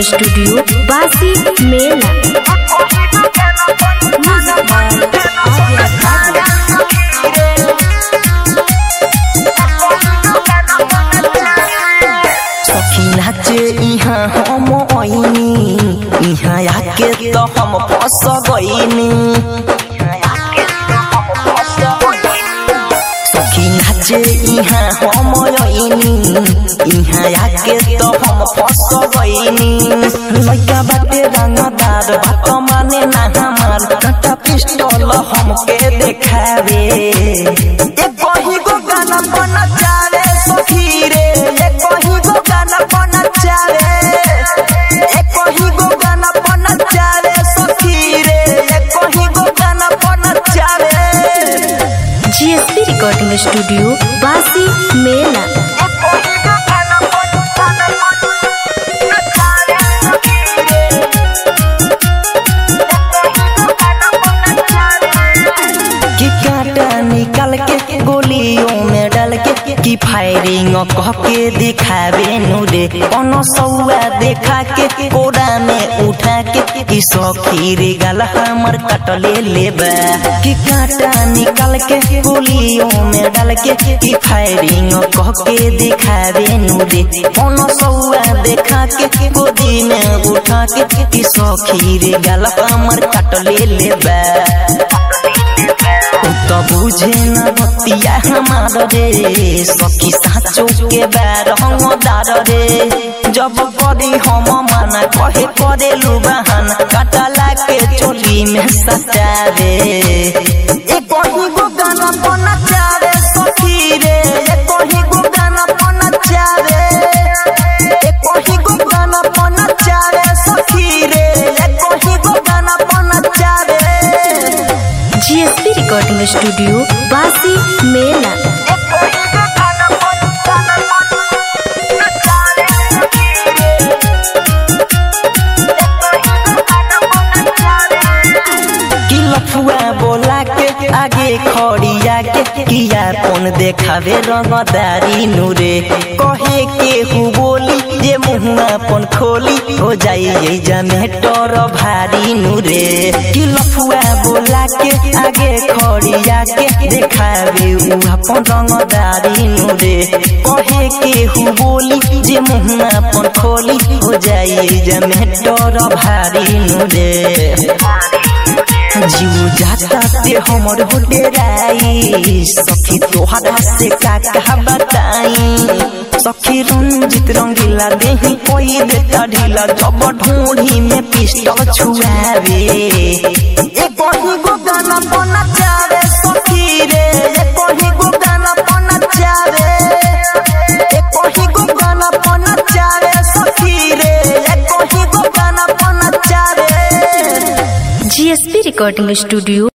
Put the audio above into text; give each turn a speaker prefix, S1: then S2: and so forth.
S1: studio बासी मेला
S2: सखी नाचे इहाँ हम ऐनी इहाँ आके तो हम फंस गईनी सखी नाचे इहाँ हम ऐनी इहाँ आके तो हम फंस गईनी लइका बाटे रंगदार बात माने ना हमार कटा पिस्टल हमके देखावे एक कहीं गो गाना बना चारे सखी रे एक कहीं गो गाना बना चारे एक कहीं गो गाना बना चारे सखी रे एक कहीं गो गाना बना चारे
S1: जीएसपी रिकॉर्डिंग स्टूडियो बासी मेला
S2: कि कांटा निकाल के गोलियों में डाल के कि फायरिंग कह के दिखावे नूरे कोनो सौआ देखा के कोड़ा में उठा के कि सखी रे गल हमर कटले लेबा कि कांटा निकाल के गोलियों में डाल के कि फायरिंग कह के दिखावे नूरे कोनो सौआ देखा के गोदी में उठा के कि सखी रे गल हमर कटले लेबा तो बुझे न बतिया हमार रे सखी साचो के बैर हमदार रे जब करी हम माना कहे करे लू बहान कटला के चोली में सटावे एक कहीं गो गाना बना चारे सखी रे एक कहीं गो गाना बना चारे एक कहीं गो गाना बना चारे सखी रे एक कहीं गो गाना बना चारे
S1: जीएसपी रिकॉर्डिंग स्टूडियो बासी मेला
S2: कि लफुआ बोला के आगे खड़िया के किया कौन देखावे रंगदारी नूरे कहे के हु बोली जे मुहुआ पन खोली हो जाई जमे डर भारी नूरे कि लफुआ बोला के आगे खड़िया के देखावे उ अपन रंगदारी नूरे कहे के हु बोली जे मुहुआ पन खोली हो जाई जमे डर भारी नूरे जीव जाता ते हमर हो डेराई सखी तोहरा से का कहा बताई सखी रंजित रंगीला देही कोई देता ढीला जब ढूंढी में पिस्टल छुआवे एक कहीं गो गाना बना चावे सखी रे एक कहीं गो गाना बना चावे एक कहीं गो गाना बना चावे सखी रे एक कहीं गो गाना बना चावे
S1: जीएसपी रिकॉर्डिंग स्टूडियो